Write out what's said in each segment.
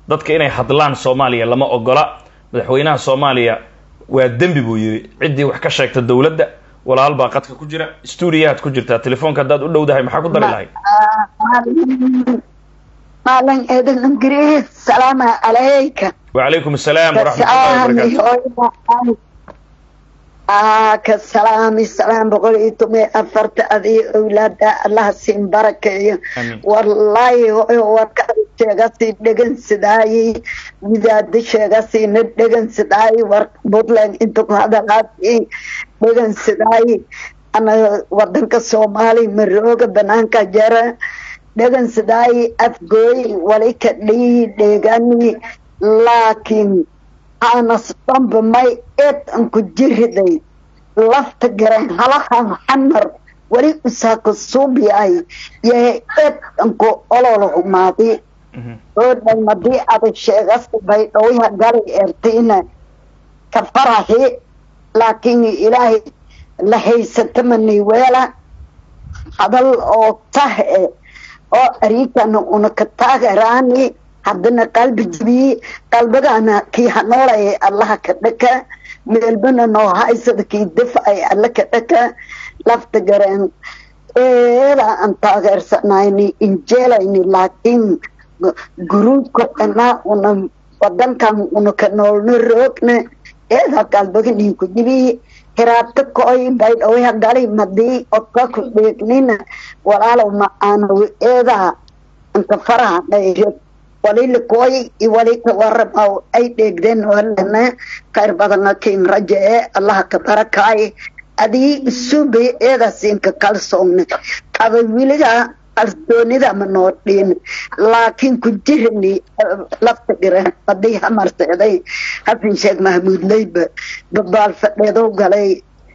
dadka inay hadlaan soomaaliya lama ogola madaxweynaha soomaaliya waa dembi buu yidhi ciddii wax ka sheegta dowladda walaal baa qadka ku jira stuudiyahaad ku jirtaa telefoonka haddaad u dhowdahay maxaa ku dari lahayd maalin eedan ingiriis salaama calayka wacalaykum asalaam waraxmatullahi wabarakaatu ka salaami salaam boqol iyo toban iyo afarta adii owlaada allaha siin barakeeyo wallaahi hooyo warkaada sheegasi dhegansidaayi widaada sheegasina dhegansidaayi war puntland inta ku hadalaasi dhegansidaayi ana wadanka soomaaliya marooga banaanka jara dhegansidaayi afgooy wali ka dhii dheegani laakiin anas dhanba may eed an ku jiriday lafta gareen halahan xamar weli usaaka suubyahay yahay eed anku ololo humaadi oo dhalmadii ada sheegasi bay dhowya galay ertiina ka farahi laakiin ilaahay la haysatamani weela hadal oo tah e oo ariikana una ka taagaraani haddana qalbi jibiye qalbigana kii hanoolaya allaha ka dhaka meelbana noo haysada kii dafacay alla ka dhaka lafta gareen eeda aan taageersanayni injeelayni laakiin guruubka dhanaa una wadankan una ka noolno roogna eeda qalbiganii ku jibiye hiraabta koy baydhowya gali madii odka ku dheegnina walaalow ma aanaw eedaa anka faraha dhayrad walila kooy iyo walika waramaw ay dheegdeen walana khayr badana kiin raja ee allaha ka barakaay adii isubay eedaasinka kalsoogna qaba wiliga kalsoonida ma noo dhiin laakiin ku jirani lafta dhiran badii hamarseeday xasan sheekh mahmuud leyba babaal fadheedow galay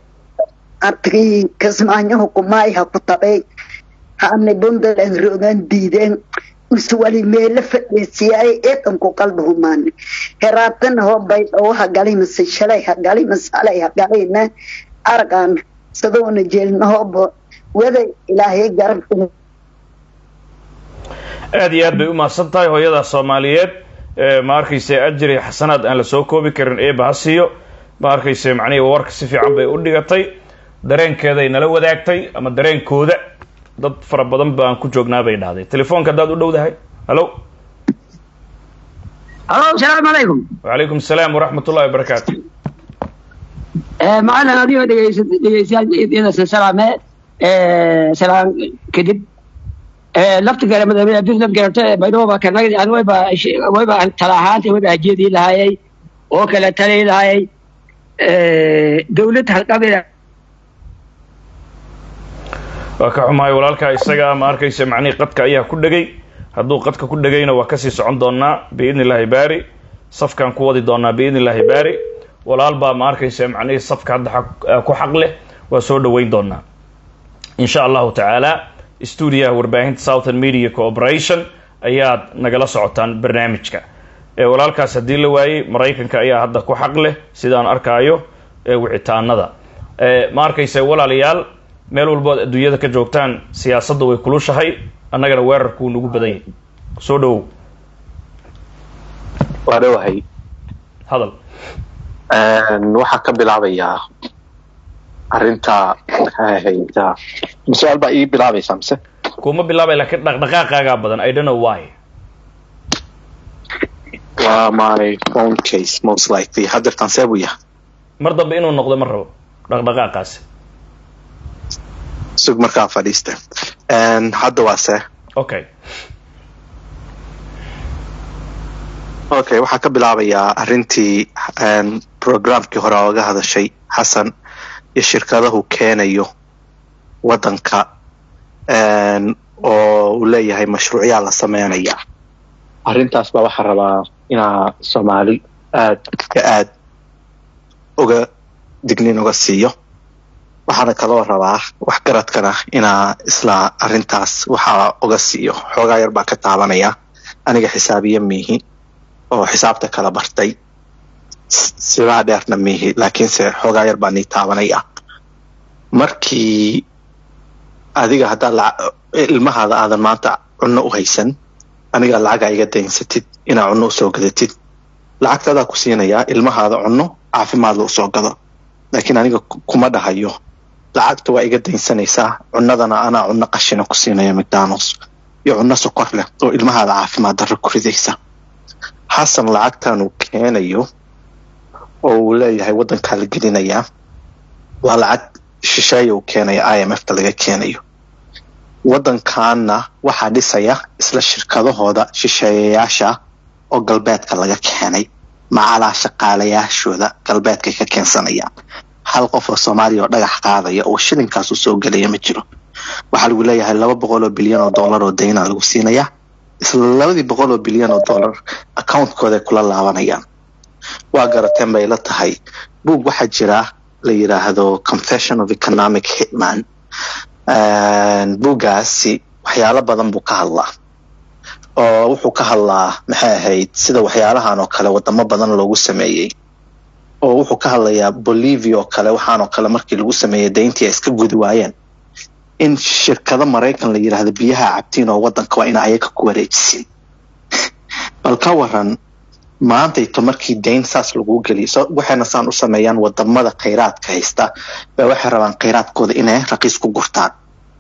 artigii kismaanyo hukumaay ha ku tabay haanay puntland roogaan diideen uswali meelo fadhiisiyaay eedan ku qalbi humaani heraatana hoo baydhow ha gali mase shalay ha gali mase halay ha galayna argaan sadoona jeelna hooba wada ilaahay garab aada iyo aad bay u mahadsan tahay hooyada soomaaliyeed ma arkayse ajri xasanaad aan la soo koobi karin eeba ha siiyo ma arkayse macnihii warka si fiican bay u dhigatay dareenkeeday nala wadaagtay ama dareenkooda dad fara badan baan ku joognaa bay dhahday telefoonka haddaad u dhowdahay hallo halo asalaamu calaykum wacalaykum asalaam waraxmat ullahi wabarakaatu macalin adigoo dhegeysa dhegeystayaal salaame salaam kadib lafta gare madaxweyne puntland garabta baydhabo kanagdi an wayba wayba tala ahaanta wayba hajeedii lahayay oo kale talay lahayay dawlad halqabida waa ka xumahay walaalkaa isaga ma arkaysa macnihii qadka ayaa ku dhegay hadduu qadka ku dhegayna waa kasii socon doonaa biidni illaahi baari safkaan ku wadi doonaa biidni illaahi baari walaal baa ma arkaysa macnihii safka hadda ku xaq leh waa soo dhaweyn doonaa insha allahu tacaala stuudiyaha warbaahinta southern media cooperation ayaad nagala socotaan barnaamijka walaalkaas haddii la waayey maraykanka ayaa hadda ku xaq leh sidaan arkaayo wicitaanada ma arkaysa walaalayaal meel walbood adduunyada ka joogtaan siyaasadda way kulushahay annagana weerarkuu nagu badan yahay soo dhawow waa dhowahay hadal waxaa ka bilaabayaa arrinta hayta su-aal baa ii bilaabaysaa mise kuma bilaabay laakiin dhaqdhaqaaqaagaa badan i don't know why waa my phone case most likely haddeertaan see buu yahay mar dambe inuu noqdo ma rabo dhaqdhaqaaqaasi sug markaa fadhiista hadda waa see okay okay waxaa ka bilaabayaa arrintii programkii hore ooga hadashay xasan iyo shirkadahu keenayo waddanka oo uu leeyahay mashruucyaa la sameynaya arrintaas baa waxaa rabaa inaa soomaali aad iyo aad uga dignin uga siiyo waxaana kaloo rabaa waxgaradkana inaa isla arrintaas waxaa uga siiyo xoogaa yar baa ka taabanaya aniga xisaabiye miihi oo xisaabta kala bartay sidaa dheerna miihi laakiinse xoogaa yar baa nii taabanaya markii adiga haddaa ilmahaada aadan maanta cunno u haysan aniga lacaga iga daynsatid inaa cunno usoo gadatid lacagtaadaa ku siinayaa ilmahaada cunno caafimaad la usoo gado laakiin aniga kuma dhahayo lacagta waa iga daynsanaysaa cunnadana anaa cunno qashina ku siinaya mcdonalds iyo cunno sokor leh oo ilmahaada caafimaad darro ku ridaysa xasan lacagtan uu keenayo oo uu leeyahay waddankaa la gelinayaa waa lacag shisheeya uu keenaya i m f ta laga keenayo waddankaana waxaa dhisaya isla shirkadahooda shisheeyayaasha oo galbeedka laga keenay macalaa shaqaalayaashooda galbeedkay ka keensanayaan hal qof oo soomaaliya oo dhagax qaadaya oo shilinkaasu soo gelaya ma jiro waxaa lagu leeyahay laba boqol oo bilyan oo dollar oo dayna lagu siinayaa isla labadii boqol oo bilyan oo dollar accountkooday kula laabanayaan waa garateen bay la tahay buug waxaa jira la yidhaahdo confession of economic hitman buuggaasi waxyaalo badan buu ka hadlaa oo wuxuu ka hadlaa maxay ahayd sida waxyaalahan oo kale wadamo badan loogu sameeyey oo wuxuu ka hadlayaa bolivia oo kale waxaan oo kale markii lagu sameeyey dayntii ay iska gudi waayeen in shirkado maraykan la yidhaahdo biyaha cabtiin oo waddanka waa ina ayaga ku wareejisin bal ka waran maantayto markii dayn saas lagu geliyo waxayna saan u sameeyaan wadamada khayraadka haysta ba waxay rabaan khayraadkooda inay raqiis ku gurtaan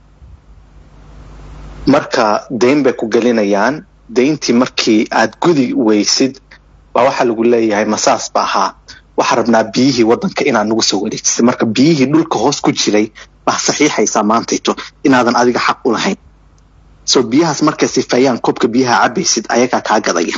marka dayn bay ku gelinayaan dayntii markii aad gudi weysid baa waxaa lagu leeyahay masaas ba ahaa waxaa rabnaa biyihii waddanka inaad nagu soo wareejisid marka biyihii dhulka hoos ku jiray baa saxiixaysaa maantayto inaadan adiga xaq u lahayn soo biyahaas markay sifeeyaan koobka biyaha cabaysid ayagaa kaa gadaya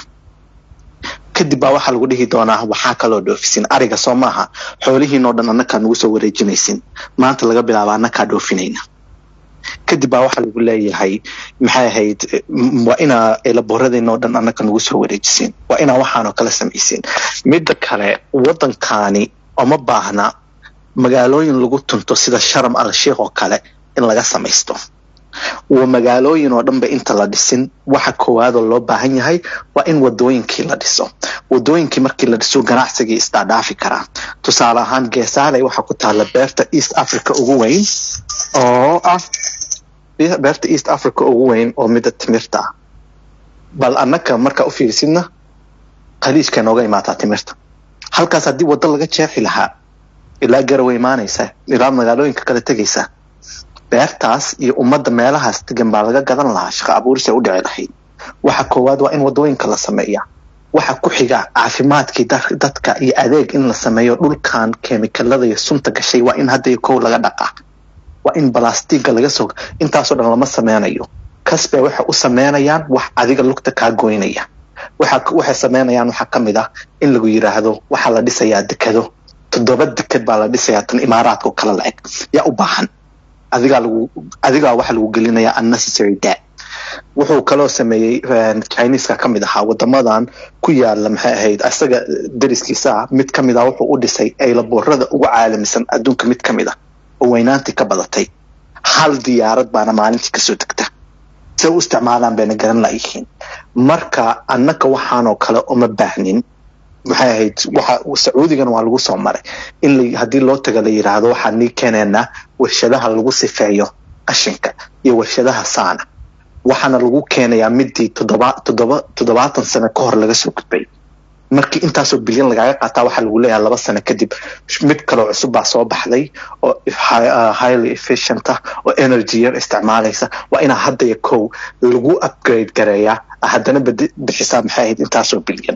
kadib baa waxaa lagu dhihi doonaa waxaa kaloo dhoofisin ariga soo maaha xoolihiinoo dhan annakaa nagu soo wareejinaysin maanta laga bilaaba annakaa dhoofinayna kadib baa waxaa lagu leeyahay maxay ahayd waa inaa elaboradeenoo dhan annaka nagu soo wareejisin waa inaa waxaanoo kala samaysin midda kale waddankaani oma baahna magaalooyin lagu tunto sida sharam al sheikh oo kale in laga samaysto waa magaalooyin oo dhanba inta la dhisin waxa koowaadoo loo baahan yahay waa in wadooyinkii la dhiso wadooyinkii markii la dhiso ganacsigii isdaadhaafi karaa tusaale ahaan geesaaley waxaa ku taalla beerta east africa ugu weyn oo ah beerta east africa ugu weyn oo midda timirta ah bal annaka markaa u fiirisidna khaliijka nooga imaataa timirta halkaas haddii waddo laga jeexi lahaa ilaa garaway imaanaysa ilaa magaalooyinka kala tegaysa beertaas iyo ummadda meelahaas degan baa laga gadan lahaa shaqo abuurisay u dhici lahayd waxa koowaad waa in wadooyinka la sameeya waxa ku xiga caafimaadkii dadka iyo adeeg in la sameeyo dhulkan kemikalada iyo sunta gashay waa in hadda iyo kow laga dhaqaa waa in balastiga laga soo intaasoo dhan lama sameynayo kasbay waxay u sameynayaan wax adiga lugta kaa goynaya waxay sameynayaan waxaa ka mid ah in lagu yiraahdo waxaa la dhisayaa dekado toddoba dekad baa la dhisayaa tan imaaraadka oo kale la-eg yaa u baahan adigaa lagu adigaa waxa lagu gelinayaa unnecessary debt wuxuu kaloo sameeyey chineska ka mid ahaa wadamadan ku yaala maxay ahayd isaga dariskiisa ah mid ka mid ah wuxuu u dhisay aylaboorada ugu caalamisan adduunka mid ka mid ah oo weynaantii ka badatay hal diyaarad baana maalintii kasoo degta se u isticmaalaan bayna garan layihiin marka annaka waxaanoo kale uma baahnin maxay ahayd waxa sacuudigana waa lagu soo maray in haddii loo taga la yidhaahdo waxaan nii keenaynaa warshadaha lagu sifeeyo qashinka iyo warshadaha saana waxaana lagu keenayaa midii toddoba toddoba toddobaatan sano ka hor laga soo gudbay markii intaasoo bilyan lagaaga qaataa waxaa lagu leeyahay laba sano kadib mid kaloo cusub baa soo baxday oo highly efficient ah oo energy yar isticmaalaysa waa inaa hadda iyo kow lagu upgrade gareeyaa haddana bixisaa maxay ahayd intaasoo bilyan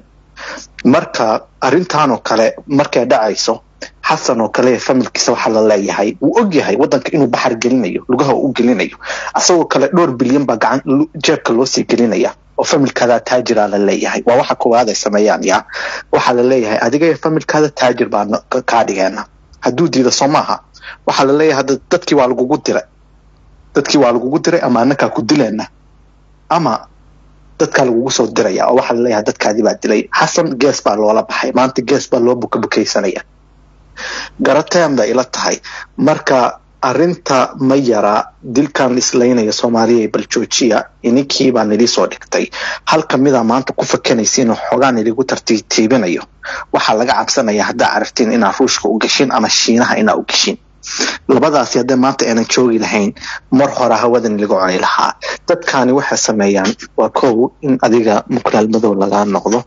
marka arrintanoo kale markay dhacayso xasan oo kale familkiisa waxaa la leeyahay wuu og yahay waddanka inuu baxar gelinayo lugaha u gelinayo asagoo kale dhowr bilyan baa gacan jeebka loosii gelinaya oo familkaada taajiraa la leeyahay waa waxa koowaad ay sameeyaan yaa waxaa la leeyahay adiga iyo familkaada taajir baa kaa dhigeena hadduu diida soo maaha waxaa la leeyahay hadda dadkii waa lagugu diray dadkii waa lagugu diray ama annakaa ku dileena ama dadkaa lagugu soo diraya oo waxaa la leeyahay dadkaadii baa dilay xasan gees baa loola baxay maanta gees baa loo bukabukaysanaya garateen bay ila tahay marka arrinta ma yara dilkan islaynaya soomaaliya bal joojiya ininkii baa nilii soo dhigtay hal kamida maanta ku fakanaysiin oo xoogaa niligu tartiibtiibinayo waxaa laga cabsanaya haddaa caraftiin inaa ruushka u gashin ama shiinaha inaa u gashin labadaasi haddee maanta aanan joogi lahayn mar hore hawadan laga cuni lahaa dadkani waxay sameeyaan waa kow in adiga muklaal madow laga noqdo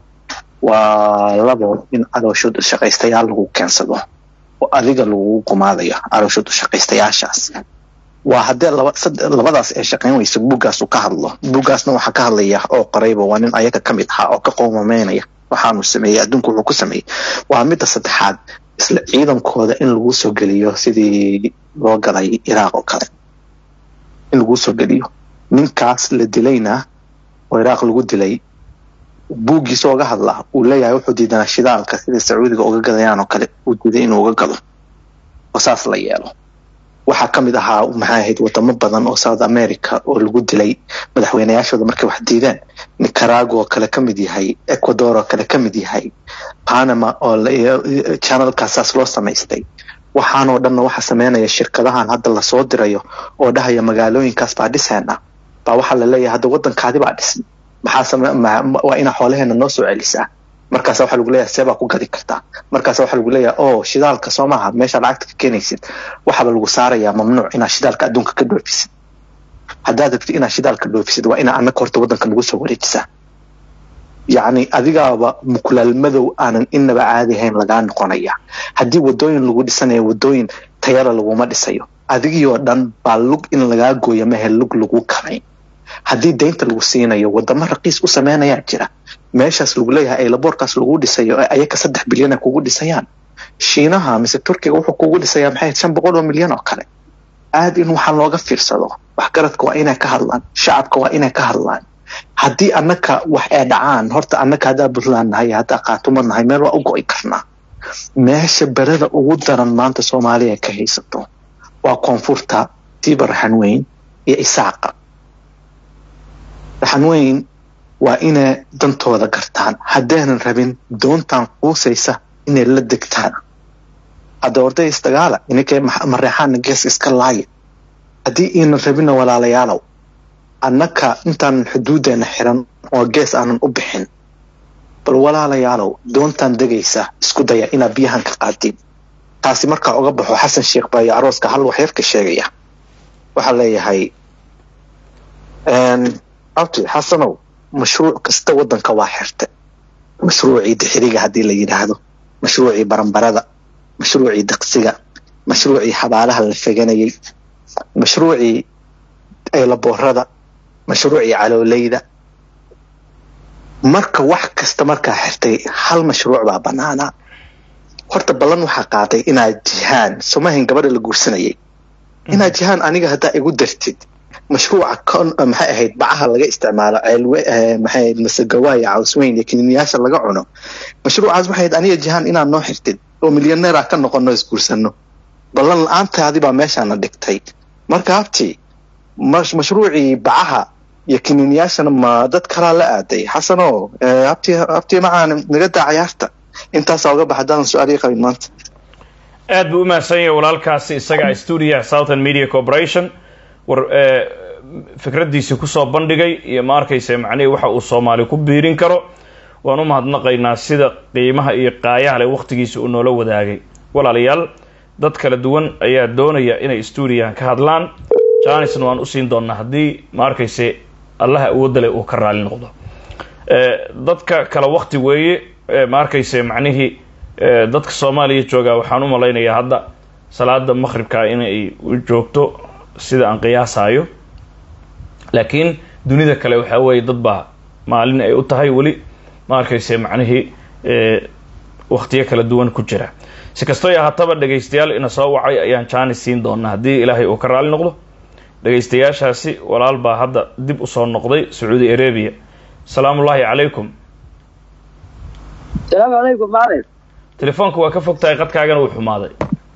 waa labo in calooshud shaqaystayaal lagu keensado oo adiga lagu gumaadayo calooshud shaqaystayaashaas waa haddee labadaas ay shaqayn weyso buggaasu ka hadlo buggaasna waxaa ka hadlaya oo qorayba waa nin ayaga ka mid ahaa oo ka qowmameynaya waxaanu sameeyey adduunku wuxuu ku sameeyey waa midda saddexaad isla ciidankooda in lagu soo geliyo sidii loo galay iraaq oo kale in lagu soo geliyo ninkaas la dilayna oo iraaq lagu dilay buuggiisa oga hadla uu leeyahay wuxuu diidanaa shidaalka sida sacuudiga uga gadayaan oo kale uu diiday inuu uga gado oo saas la yeelo waxaa ka mid ahaa maxay ahayd wadamo badan oo south america oo lagu dilay madaxweynayaashooda markay wax diideen nicaragua oo kale ka mid yahay ecuador oo kale ka mid yahay panama oo channelkaasaas loo samaystay waxaanoo dhanna waxa sameynaya shirkadahan hadda lasoo dirayo oo dhahaya magaalooyinkaas baa dhiseena baa waxaa la leeyahay hadda waddankaadi baa dhisan maxaa waa inaa xoolaheena noo soo celisaa markaasa waxaa lagu leeyahay see baa ku gadi kartaa markaasa waxaa lagu leeyahay oo shidaalka soo maaha meeshaa lacagta ka keenaysid waxaaba lagu saarayaa mamnuuc inaad shidaalka adduunka ka dhoofisid haddaad rabtid inaad shidaalka dhoofisid waa inaa annaka horta waddanka nagu soo wareejisaa yacni adigaaba muklaal madow aanan inaba caadi ahayn lagaa noqonaya haddii wadooyin lagu dhisanayo wadooyin tayala laguma dhisayo adigii oo dhan baa lug in lagaa gooya mahe lug lagu karayn haddii daynta lagu siinayo wadamo raqiis u sameynayaa jira meeshaas lagu leeyahay aylaboorkaas lagu dhisayo ee ayaka saddex bilyan ay kugu dhisayaan shiinaha mise turkiga wuxuu kugu dhisayaa maxay shan boqol oo milyan oo kale aad in waxaan looga fiirsado waxgaradka waa inay ka hadlaan shacabka waa inay ka hadlaan haddii annaka wax ay dhacaan horta annaka haddaa puntland nahay haddaa qaatumo nahay meel waa u go'i karnaa meesha berada ugu daran maanta soomaaliya ka haysato waa koonfurta tiiba raxanweyn iyo isaaqa raxanweyn waa inay dantooda gartaan haddaynan rabin doontan quusaysa inay la degtaan hadda orday isdagaala ininkay mareexaana gees iska laaya haddii iinan rabinna walaalayaalow annaka intaanan xuduudeena xiran oo gees aanan u bixin bal walaalayaalow doontan degaysa isku daya inaad biyahan ka qaadin taasi markaa uga baxo xasan sheekh baayo arooska hal waxyarka sheegaya waxaa leeyahay abti xasanow mashruuc kasta waddanka waa xirta mashruucii dixiriga haddii la yidhaahdo mashruucii baranbarada mashruucii daqsiga mashruucii xabaalaha la feganayay mashruucii aylaboorada mashruucii caloolayda marka wax kasta markaa xirtay hal mashruuc baa bannaanaa horta ballan waxaa qaaday inaad jihaan somahan gabadha la guursanayay inaad jihaan aniga haddaa igu dartid mashruuca maxay ahayd bacaha laga isticmaalo maxay masagawaaya cawsweyn iyo kiniiniyaasha laga cuno mashruucaas waxay ahayd aniga jihaan inaad noo xirtid oo milyaneera ka noqono isguursano ballan la-aantaadi baa meeshaana dhigtay marka habti mashruucii bacaha iyo kiniiniyaashana ma dad kalaa la aaday xasano habti habti macaan naga daa cayaarta intaasaa uga bax haddaadan su-aal ii qabin maanta aad buu u mahadsan yahay walaalkaasi isaga stuudiyaha southern media corporation war fikraddiisii kusoo bandhigay iyo ma arkaysa macnihii waxa uu soomaali ku biirin karo waan u mahadnaqaynaa sida qiimaha iyo qaayaha leh wakhtigiisa uu noola wadaagay walaalayaal dad kala duwan ayaa doonaya inay stuudiyahan ka hadlaan janisna waan usiin doonaa haddii ma arkayse allaha awoodda leh uu ka raali noqdo dadka kale wakti weeye ma arkayse macnihii dadka soomaaliya joogaa waxaan u malaynayaa hadda salaada maqhribka inay u joogto sida aan qiyaasayo laakiin dunida kale waxaa weeye dad baa maalin ay u tahay weli ma arkayse macnihii waktiyo kala duwan ku jira si kastoo ahaataba dhegaystayaal ina soo wacay ayaan janis siin doonaa haddii ilaahay uu ka raali noqdo dhegaystayaashaasi walaal baa hadda dib usoo noqday sacuudi arabia asalaamu ullaahi calaykum salaamu calaykum maalin telefoonka waa ka fog tahay qadkaagana wuu xumaaday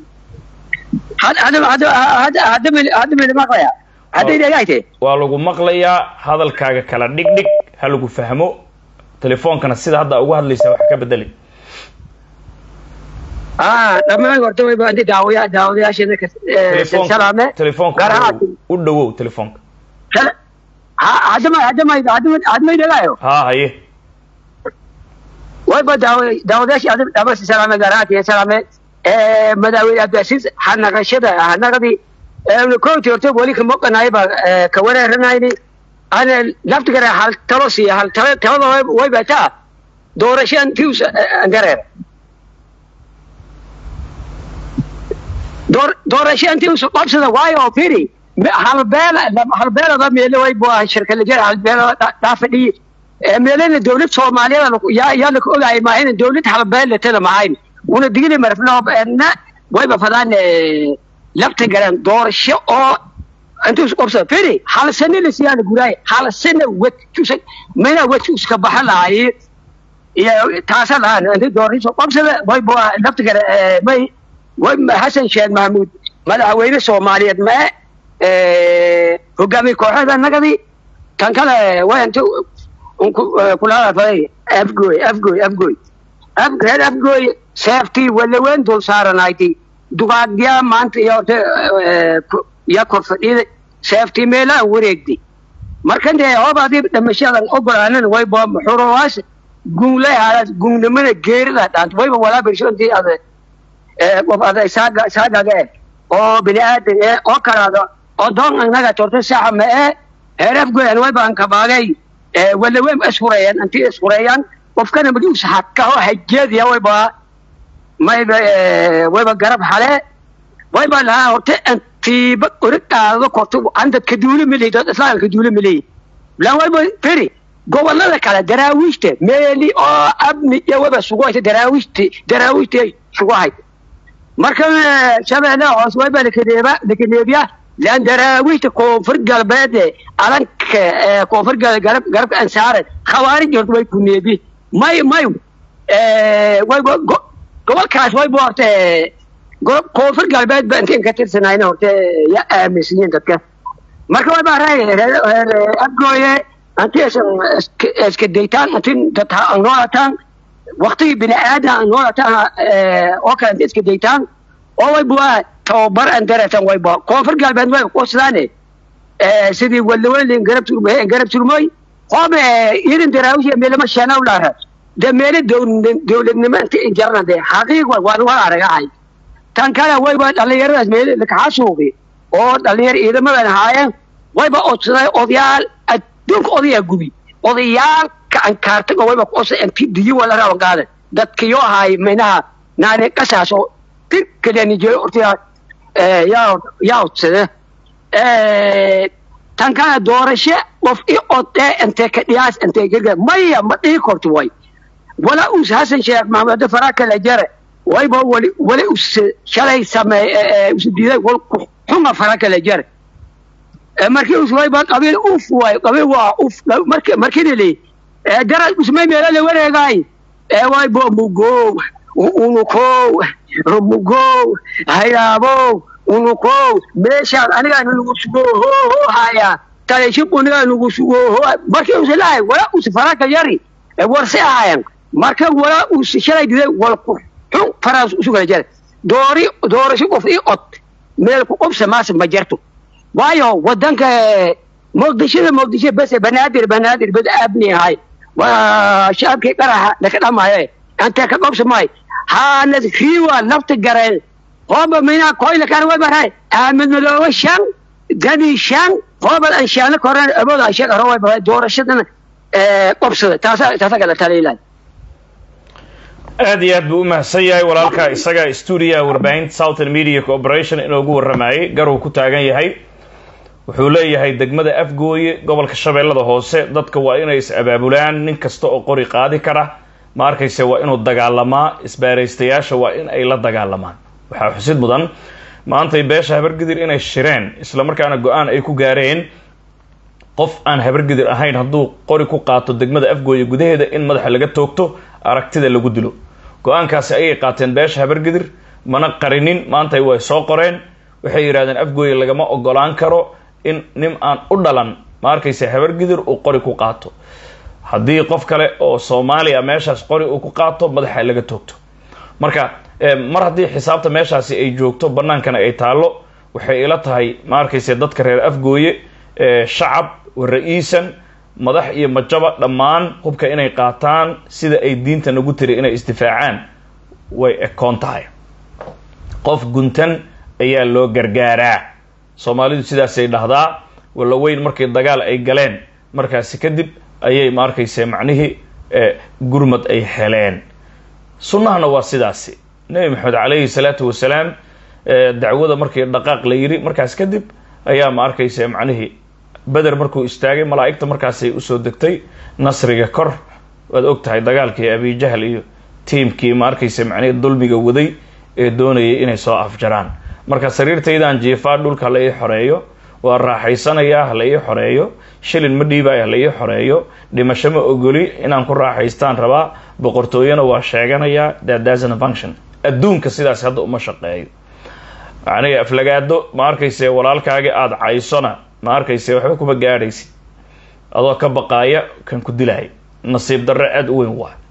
hadda mili maqlaya hadday dhegayte waa lagu maqlayaa hadalkaaga kala dhigdhig ha lagu fahmo telefoonkana sida hadda ugu hadlaysa wax ka bedeli dhammaan horta way baadi daawaya daawadayaasheena salaame telefoonka u dhawow telefoonka hadama hadama hadmay dhegaayo haa haye way ba daawa daawadayaashii dhamasi salaame gaar ahaantiya salaame madaaweyne abdiasiis hanaqashada hanaqadii kooti horta weli kama qanaay baa ka wareeranayni ana laftigara hal talo siiya hal talo talada way bataa doorasho antius andareer doorasho antius qabsada waayo firi halbeel halbeelada meele way bua shirkala jira halbeelada dhaafadhiyi meelena dowlad soomaaliyeed yaa laka ogaay maahayna dowlad halbeel tada mahayn una digili marfna wayba fadaan lafta garan doorasho oo intuu qabsada firi hal sano la siyaana guraay hal sano wad mana wadkuska baxa lahaye iyo taasa lahaan inti doorasho qabsada wayba lafta gara may way xasan sheekh mahmuud madaxweyne soomaaliyeed mae hogaamiye kooxeeda nagadi kan kale way inta kulaafaday afgoy afgoy afgoy reer afgoy seeftii walaweyn dul saaranayti dugaagyaa maanta iyo ya kor fadhida seeftii meelaan wareegdi markan dee hoob adii dhamashadan ogolaanan wayba xuruwaas guunlay haalaad guunnimada geerida dhaant wayba walaa birshontii ada qof ada saaga saagaga eh oo bini aadan eh oo kalaado oo doon annaga torta saxa ma eh heer afgoyan wayba an kabaagay walaweyn isfureeyaan intii isfureeyaan qofkana magius hakaho hajeediya wayba mayba wayba garab hale wayba lahaa horta antiiba origtaada korto andadka duule milay dad islaamka duule milay lan wayba firi gobolada kale daraawiishta meeli oo abni iyo wayba sugohayta daraawiishti daraawiishti sugohayta marka shabeelle hoos wayba lakadeeba lakadeebiya lan daraawiishta koonfur galbeed alanka koonfur garab garabka ansaaran khawaarij horta way kuneebi may may wayba gobolkaas wayba horta koonfur galbeed ba intiin ka tirsanayna horta ya aaminsiyiin dadka marka wayba reer abgooye intii iska daytaan intiin dad ha noolataan waktigii bini aadan ha noolataan oo kale intii iska daytaan oo wayba tababar aan dareetan wayba koonfur galbeed way qosdaane sidii walaweyn garab turmay garab turmoy hoobe irin daraawish meelama shanaw laara de meele dowladnimo inta injarna de xaqiiq waan wala aragahay tan kale wayba dhalinyaradaas meele lakaxa suuqi oo dhalinyar ciidamadan ahaayeen wayba odsaday odayaal adduunka odayaa gubi odayaal ka ankaartago wayba kuosa inti diyo wala rawan qaadan dadkiyo ahaay minaha naani qasaas oo dir kalenijeeyo ortiyaa yaa yaa odsada tan kale doorasho qof i odee intee ka dhiyaas intee gargar maya ma dhihi korto way wala us hasan sheekh maxamed faraa kala jare wayba wali wali us shalay sameey us diiday wal xuma faraa kala jare markii us wayba qabiil uf way qabiil waa uf markii markii li dara usmay meela la wareegay ee wayba mugo unuko rumugo hayaabo unuko meeshaan anigaa nagu sugo ho ho haya taleshib anigaa nagu sugo ho markii us lahay wala us faraka yari warse ahayan marka wala us shalay diday wal ku xun faraas usu kala jare doori doorasho qof i od meel ku qobsa maas ma jarto waayo wadanka muqdishada muqdisho bas banaadir banaadir bad abni hay waa shacabkii qaraxa laka dhamaye anta ka qobsa may haanad riwa nafta gareen hooba mina koyla kan way baray ahmed madoobe shan dani shan hooba an shaana koran abooda ashaq hore way baray doorashadana qobsada taasa taasa kala taliilan aad iyo aad buu u mahadsan yahay walaalka isaga stuudiyaha warbaahinta southern media corporation inoogu warramayay garuu ku taagan yahay wuxuu leeyahay degmada afgooye gobolka shabeellada hoose dadka waa inay is abaabulaan nin kasta oo qori qaadi kara ma arkayse waa inuu dagaalamaa isbaaraystayaasha waa in ay la dagaalamaan waxaa xusid mudan maantay beesha habargidir inay shireen islamarkaana go-aan ay ku gaareen qof aan habargidir ahayn hadduu qori ku qaato degmada afgooye gudaheeda in madaxa laga toogto aragtida lagu dilo go-aankaasi ayay qaateen beesha habargidir mana qarinin maantay way soo qoreen waxay yidhahdeen afgooye lagama ogolaan karo in nin aan u dhalan ma arkayse habargidir uu qori ku qaato haddii qof kale oo soomaaliya meeshaas qori uu ku qaato madaxa laga toogto marka mar haddii xisaabta meeshaasi ay joogto bannaankana ay taallo waxay ila tahay ma arkayse dadka reer afgooye shacab ra-iisan madax iyo majaba dhammaan hubka inay qaataan sida ay diinta nagu tiri inay isdifaacaan way ekoon tahay qof guntan ayaa loo gargaaraa soomaalidu sidaasay dhahdaa walla weyn markii dagaal ay galeen markaasi kadib ayay ma arkayse macnihii gurmad ay heleen sunnahana waa sidaasi nebi maxamed calayhi salaatu wasalaam dacwada markii dhaqaaq la yiri markaas kadib ayaa ma arkayse macnihii beder markuu istaagay malaa'igta markaasay usoo degtay nasriga kor waad og tahay dagaalkii abijahl iyo tiimkii ma arkayse macnihii dulmiga waday ee doonayay inay soo afjaraan marka sariirtaydaan jiifaa dhulka hala ii xoreeyo waa raaxaysanayaa hala ii xoreeyo shilin ma dhiibaayo hala ii xoreeyo dhimasho ma ogoli inaan ku raaxaystaan rabaa boqortooyona waa sheeganayaa dadasn function adduunka sidaas hadda uma shaqeeyo macnihi aflagaado ma arkayse walaalkaagi aada caysona ma arkayse waxba kuma gaadhaysid adoo ka baqaaya kan ku dilaya nasiib darre aada u weyn waa